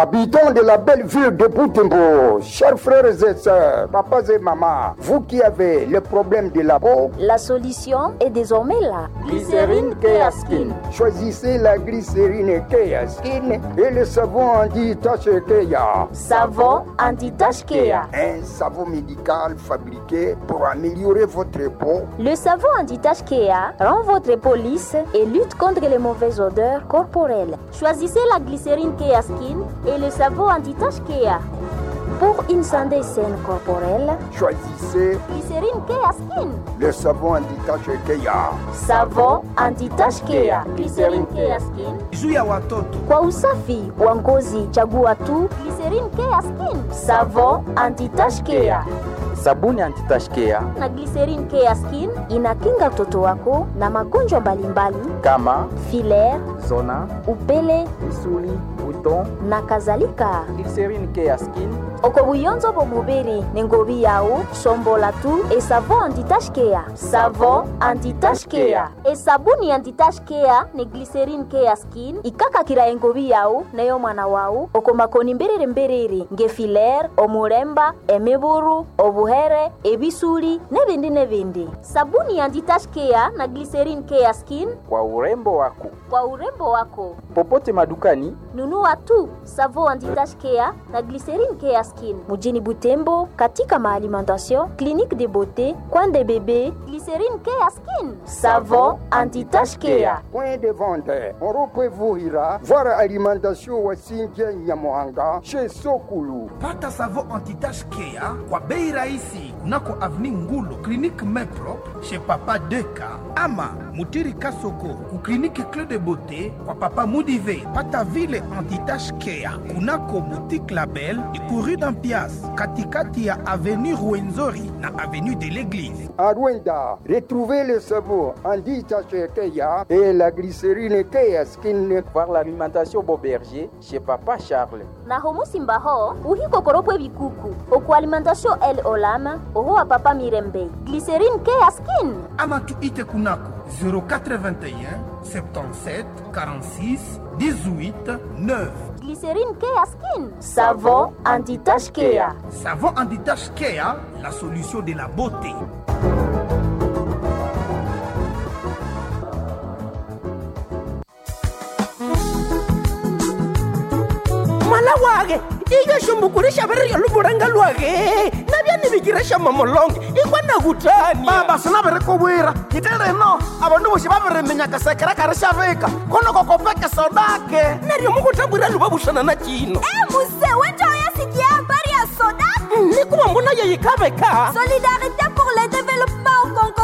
Habitants de la belle ville de Boutembo, chers frères et sœurs, papas et mamans, vous qui avez le problème de la peau, La solution est désormais là. Glycérine Keaskin. Choisissez la glycérine Keaskin et le savon anti-tache Kea. Savon anti-tache Kea. Un savon médical fabriqué pour améliorer votre peau. Le savon anti-tache Kea rend votre peau lisse et lutte contre les mauvaises odeurs corporelles. Choisissez la glycérine Kea Skin et le savon anti-tache Kea. Pour une santé saine corporelle, Choisissez glycérine Kea Skin. le savon anti-tache Kea. Savon anti-tache Kea. Glycérine Kea Skin. juu ya watoto Kwa usafi wa ngozi, chagua tu glycérine Kea Skin. Savon anti-tache Kea. Sabuni antitashkea na glycerine Kea Skin inakinga mtoto wako na magonjwa mbalimbali kama filaire, zona, upele misuli, buton, na kadhalika glycerine Kea Skin, oko buyonzo bo mubiri ne ngobi yawu sombola tu esavon anti-tache Kea savon anti-tache Kea esabuni anti-tache Kea ne glycerine Kea Skin ikakakira engobi yawu neyo mwana wawu oko makoni mbiriri mbiriri nge filaire omuremba emiburu obuhere ebisuli nebindi nebindi sabuni anti-tache Kea na glycerine Kea Skin kwa urembo wako. kwa urembo wako Popote madukani nunua tu savo anti-tache Kea na glycerine Kea Skin mujini Butembo, katika maalimentation clinique de beauté coin de bébé glycerine Kea Skin savon anti-tache Kea Point de vente, on ira voir alimentation Wasinja Nyamohanga chez Sokulu. pata savo antitage kea kwa bei rahisi kunako avni ngulo klinike meprop chez papa deka ama mutiri kasoko ku klinike cle de beauté kwa papa mudive pata vile antitage kea kunako boutique label ikuru dampias katikati ya avenue ruenzori na avenue de l'église À Rwanda, retrouvez le savon anti-tache Kea et la glycérine Kea Skin. voir l'alimentation Boberger chez Papa Charles. na homu simbaho uhikokoropwe bikuku oku alimentation el olama oho wa papa mirembe glycerine Kea Skin ama tuite kunako 0421 77 46 18 9 glycerine Kea Skin savon anti-tache Kea Savon anti-tache Kea, la solution de la beauté. mwana wage ikashumbukurisha viriryo luvulanga lwage navyanivikiresha mamolonge ikwana kutani baba sinavirikuvwira hiti rino avandu voxi va viriminyaka sekerekari xa vika konoko kopeke sodake neryo mukutambwira luva vuxana na cino Eh, muse wewe sikia habari ya soda nikuva mbona yeyikaveka solidarité pour le développement au congo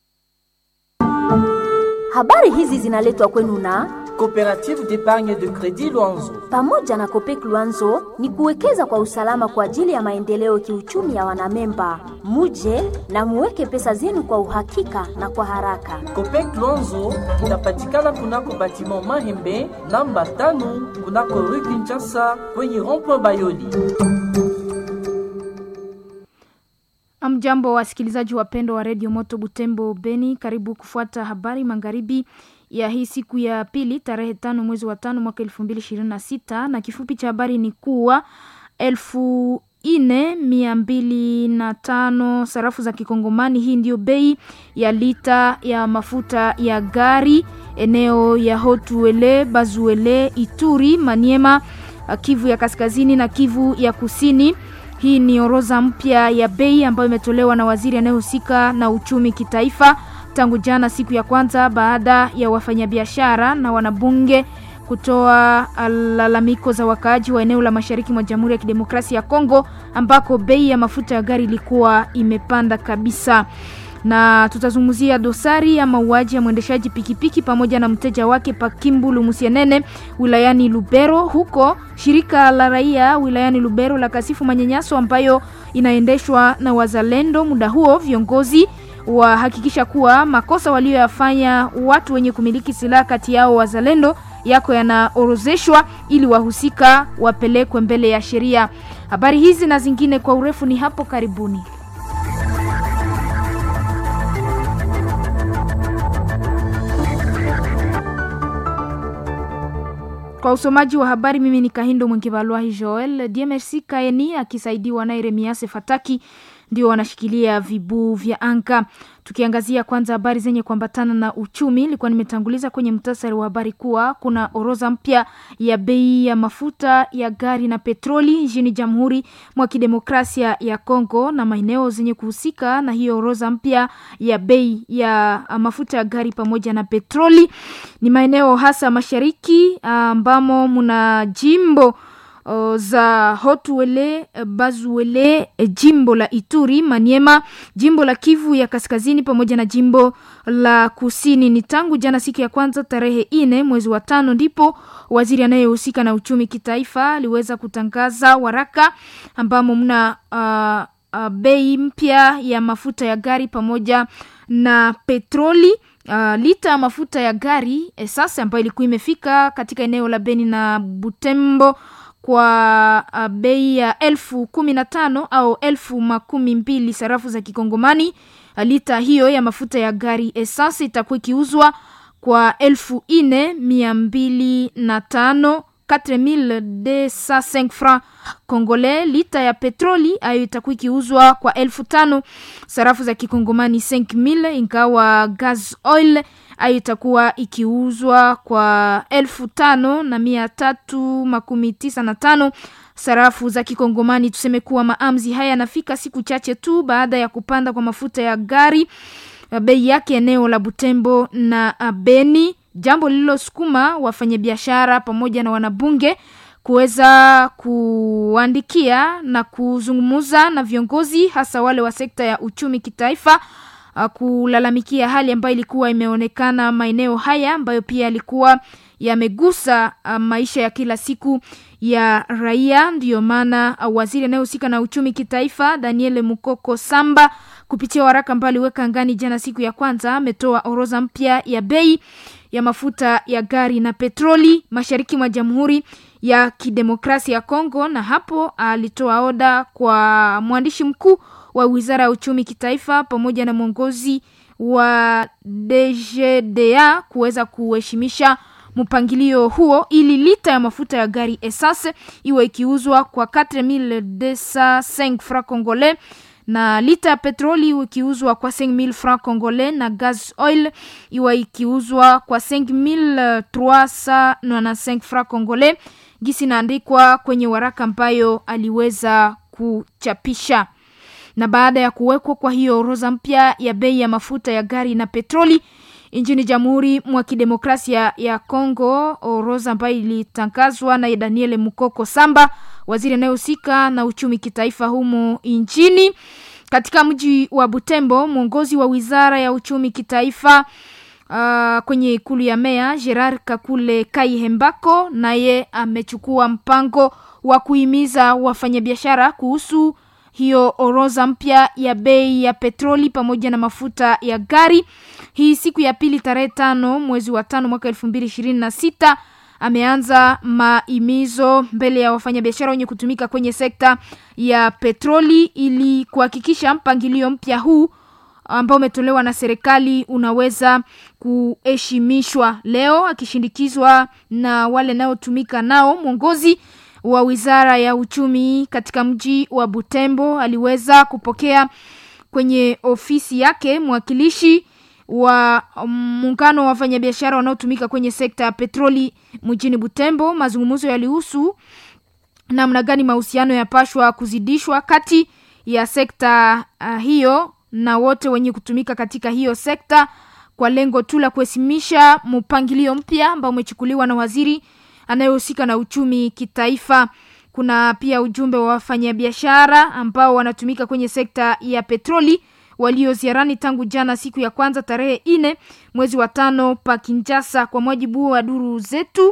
habari hizi zinaletwa kwenu na Coopérative d'épargne de crédit Luanzo. pamoja na Kopek Luanzo ni kuwekeza kwa usalama kwa ajili ya maendeleo kiuchumi ya wanamemba. Muje na muweke pesa zenu kwa uhakika na kwa haraka. Copec Luanzo inapatikana kunako batiment Mahembe namba tano kunako rue Kinshasa kwenye rond-point Bayoli. Amjambo wasikilizaji wapendwa wa redio Moto Butembo Beni, karibu kufuata habari magharibi ya hii siku ya pili tarehe tano mwezi wa tano mwaka elfu mbili ishirini na sita na kifupi cha habari ni kuwa elfu ine mia mbili na tano sarafu za kikongomani. Hii ndiyo bei ya lita ya mafuta ya gari eneo ya Hotuele, Bazuele, Ituri, Maniema, Kivu ya kaskazini na Kivu ya kusini. Hii ni orodha mpya ya bei ambayo imetolewa na waziri anayehusika na uchumi kitaifa tangu jana siku ya kwanza baada ya wafanyabiashara na wanabunge kutoa lalamiko za wakaaji wa eneo la mashariki mwa Jamhuri ya Kidemokrasia ya Kongo ambako bei ya mafuta ya gari ilikuwa imepanda kabisa na tutazungumzia dosari ya mauaji ya mwendeshaji pikipiki pamoja na mteja wake Pakimbulu Musienene wilayani Lubero. Huko shirika la raia wilayani Lubero la kasifu manyanyaso ambayo inaendeshwa na wazalendo. Muda huo viongozi wahakikisha kuwa makosa walioyafanya watu wenye kumiliki silaha kati yao wazalendo yako yanaorozeshwa ili wahusika wapelekwe mbele ya sheria. Habari hizi na zingine kwa urefu ni hapo karibuni. Kwa usomaji wa habari, mimi ni Kahindo Mwengevalwahi Joel. DMRC Kaeni akisaidiwa na Iremiase Fataki ndio wanashikilia vibuu vya anga. Tukiangazia kwanza habari zenye kuambatana na uchumi, ilikuwa nimetanguliza kwenye mtasari wa habari kuwa kuna orodha mpya ya bei ya mafuta ya gari na petroli nchini Jamhuri mwa Kidemokrasia ya Kongo na maeneo zenye kuhusika na hiyo orodha mpya ya bei ya mafuta ya gari pamoja na petroli ni maeneo hasa mashariki ambamo muna jimbo o, za Hotuele, Bazuele, jimbo la Ituri, Maniema, jimbo la Kivu ya kaskazini pamoja na jimbo la kusini. Ni tangu jana siku ya kwanza tarehe ine mwezi wa tano ndipo waziri anayehusika na uchumi kitaifa aliweza kutangaza waraka ambamo mna uh, uh, bei mpya ya mafuta ya gari pamoja na petroli. Uh, lita ya mafuta ya gari eh, sasa ambayo ilikuwa imefika katika eneo la Beni na Butembo kwa uh, bei ya elfu kumi na tano au elfu makumi mbili sarafu za kikongomani. Uh, lita hiyo ya mafuta ya gari esasi itakuwa ikiuzwa kwa elfu ine mia mbili na tano 4205 francs congolais. Lita ya petroli ayo itakuwa ikiuzwa kwa elfu tano sarafu za kikongomani 5000, ingawa gas oil ayo itakuwa ikiuzwa kwa elfu tano na mia tatu makumi tisa na tano sarafu za kikongomani. Tuseme kuwa maamzi haya yanafika siku chache tu baada ya kupanda kwa mafuta ya gari bei yake eneo la Butembo na Beni, jambo lililosukuma wafanyabiashara pamoja na wanabunge kuweza kuandikia na kuzungumza na viongozi hasa wale wa sekta ya uchumi kitaifa kulalamikia hali ambayo ilikuwa imeonekana maeneo haya ambayo pia yalikuwa yamegusa maisha ya kila siku ya raia. Ndiyo maana waziri anayehusika na uchumi kitaifa Daniel Mukoko Samba kupitia waraka ambao aliweka ngani jana siku ya kwanza ametoa orodha mpya ya bei ya mafuta ya gari na petroli mashariki mwa Jamhuri ya Kidemokrasia ya Kongo, na hapo alitoa oda kwa mwandishi mkuu wa Wizara ya Uchumi Kitaifa pamoja na mwongozi wa DGDA kuweza kuheshimisha mpangilio huo ili lita ya mafuta ya gari essence iwe ikiuzwa kwa 4205 francs congolais na lita ya petroli iwe ikiuzwa kwa 5000 francs congolais na gas oil iwe ikiuzwa kwa 5395 francs congolais gisi naandikwa kwenye waraka ambayo aliweza kuchapisha na baada ya kuwekwa kwa hiyo orodha mpya ya bei ya mafuta ya gari na petroli nchini Jamhuri mwa Kidemokrasia ya Kongo, orodha ambayo ilitangazwa na Daniel Mukoko Samba, waziri anayehusika na uchumi kitaifa humo nchini. Katika mji wa Butembo, mwongozi wa wizara ya uchumi kitaifa uh, kwenye ikulu ya meya Gerard Kakule Kaihembako naye amechukua mpango wa kuhimiza wafanyabiashara kuhusu hiyo orodha mpya ya bei ya petroli pamoja na mafuta ya gari. Hii siku ya pili tarehe tano mwezi wa tano mwaka elfu mbili ishirini na sita ameanza maimizo mbele ya wafanyabiashara wenye kutumika kwenye sekta ya petroli ili kuhakikisha mpangilio mpya huu ambao umetolewa na serikali unaweza kuheshimishwa. Leo akishindikizwa na wale naotumika nao, mwongozi wa wizara ya uchumi katika mji wa Butembo aliweza kupokea kwenye ofisi yake mwakilishi wa muungano wa wafanyabiashara wanaotumika kwenye sekta ya petroli mjini Butembo. Mazungumzo yalihusu namna gani mahusiano yapashwa kuzidishwa kati ya sekta uh, hiyo na wote wenye kutumika katika hiyo sekta kwa lengo tu la kuheshimisha mpangilio mpya ambao umechukuliwa na waziri anayehusika na uchumi kitaifa. Kuna pia ujumbe wa wafanyabiashara ambao wanatumika kwenye sekta ya petroli walio ziarani tangu jana siku ya kwanza tarehe ine mwezi wa tano pa Kinshasa. Kwa mujibu wa duru zetu,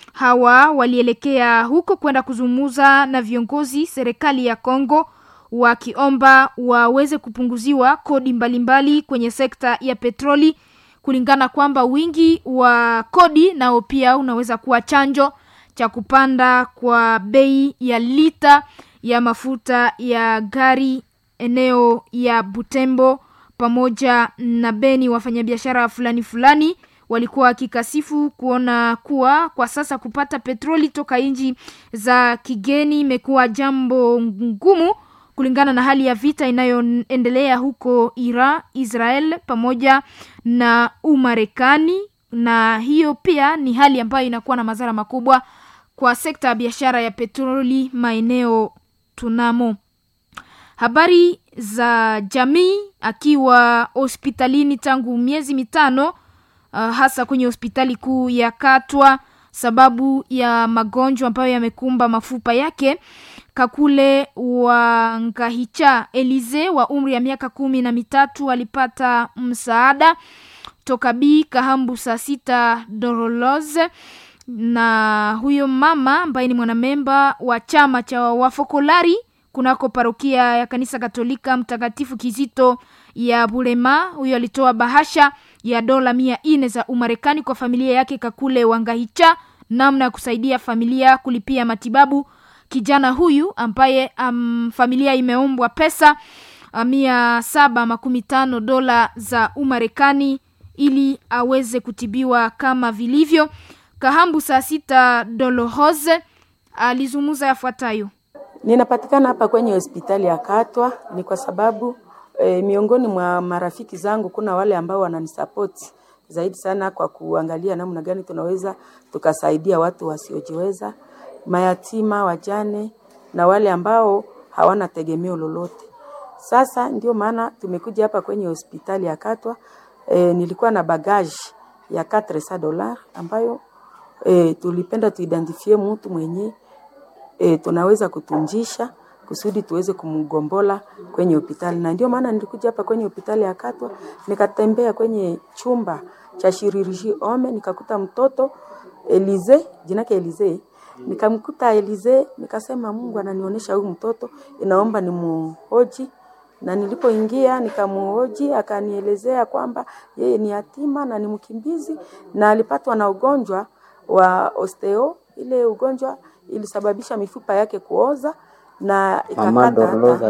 hawa walielekea huko kwenda kuzungumza na viongozi serikali ya Kongo wakiomba waweze kupunguziwa kodi mbalimbali mbali kwenye sekta ya petroli kulingana kwamba wingi wa kodi nao pia unaweza kuwa chanjo cha kupanda kwa bei ya lita ya mafuta ya gari eneo ya Butembo pamoja na Beni. Wafanyabiashara fulani fulani walikuwa wakikasifu kuona kuwa kwa sasa kupata petroli toka nchi za kigeni imekuwa jambo ngumu kulingana na hali ya vita inayoendelea huko Iran, Israel pamoja na Umarekani, na hiyo pia ni hali ambayo inakuwa na madhara makubwa kwa sekta ya biashara ya petroli maeneo tunamo. Habari za jamii, akiwa hospitalini tangu miezi mitano, uh, hasa kwenye hospitali kuu ya Katwa sababu ya magonjwa ambayo yamekumba mafupa yake. Kakule wa Ngahicha Elize wa umri ya miaka kumi na mitatu alipata msaada toka Bi Kahambu saa sita Doroloze na huyo mama ambaye ni mwanamemba wa chama cha wafokolari kunako parokia ya kanisa Katolika Mtakatifu Kizito ya Bulema. Huyo alitoa bahasha ya dola mia nne za Umarekani kwa familia yake Kakule Wangahicha, namna ya kusaidia familia kulipia matibabu kijana huyu ambaye um, familia imeombwa pesa uh, mia saba makumi tano dola za Umarekani ili aweze kutibiwa kama vilivyo. Kahambu saa sita Dolohose alizungumza yafuatayo. Ninapatikana hapa kwenye hospitali ya Katwa ni kwa sababu e, miongoni mwa marafiki zangu kuna wale ambao wananisapoti zaidi sana kwa kuangalia namna gani tunaweza tukasaidia watu wasiojiweza, mayatima, wajane na wale ambao hawana tegemeo lolote. Sasa ndio maana tumekuja hapa kwenye hospitali ya Katwa. E, nilikuwa na bagage ya 400 dollars ambayo e, tulipenda tuidentifie mtu mwenye e, tunaweza kutunjisha kusudi tuweze kumgombola kwenye hospitali, na ndio maana nilikuja hapa kwenye hospitali ya Katwa, nikatembea kwenye chumba cha shiririshi ome, nikakuta mtoto Elize, jina yake Elize, nikamkuta Elize, nikasema Mungu ananionyesha huyu mtoto, inaomba nimuhoji na nilipoingia nikamuhoji, akanielezea kwamba yeye ni yatima na ni mkimbizi na alipatwa na ugonjwa wa osteo. Ile ugonjwa ilisababisha mifupa yake kuoza na ikakata hata